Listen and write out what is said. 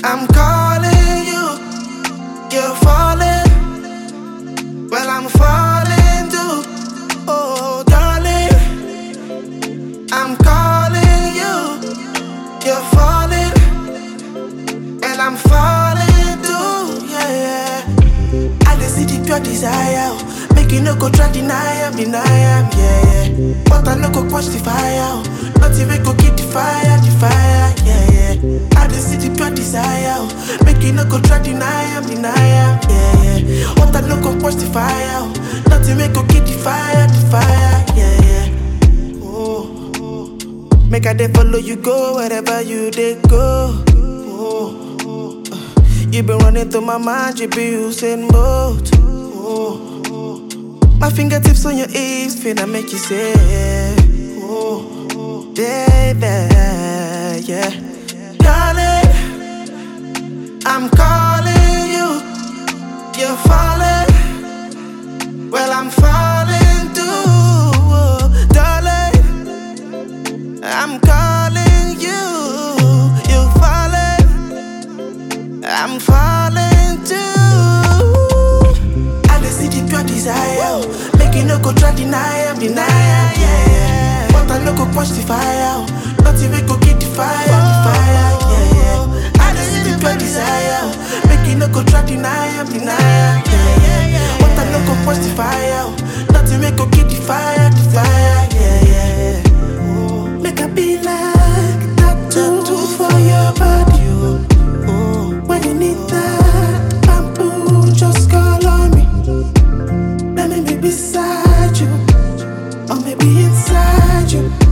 I'm calling you, you're falling. Well, I'm falling too. Oh, darling, I'm calling you, you're falling. And I'm falling too, yeah, yeah. I just see the pure desire. oh. Make you no go try deny am, deny am, yeah, yeah. But I no go quench the fire. oh. Not even go keep the fire, the fire, yeah, yeah. I just see the pure desire. oh. Make you no go try deny am, deny am, yeah, yeah. But I no go quench the fire. oh. Not even go keep the fire, the fire, yeah, yeah. Oh, oh. Make I dey follow you go wherever you dey go. Oh, oh. uh, You been running through my mind, you be using both. Oh, oh. My fingertips on your hips, finna make you say, oh, oh, baby, yeah. Darling, I'm calling you, you're falling. Well, I'm falling too, oh, darling. I'm calling you, you're falling. I'm falling too. I just see the pure desire. Make you no go try deny am, deny am, yeah, yeah. But I no go quench the fire. Not even go keep the fire, the fire, yeah, yeah. I just see the pure desire. Make you no go try deny am, deny am, yeah, yeah. But I no go quench the fire. Not even go keep the fire, the fire, yeah, yeah. Oh, Make I be like tattoo for your body. Oh, oh. When you need that bamboo, just call on me. Let me be beside you, or maybe inside you.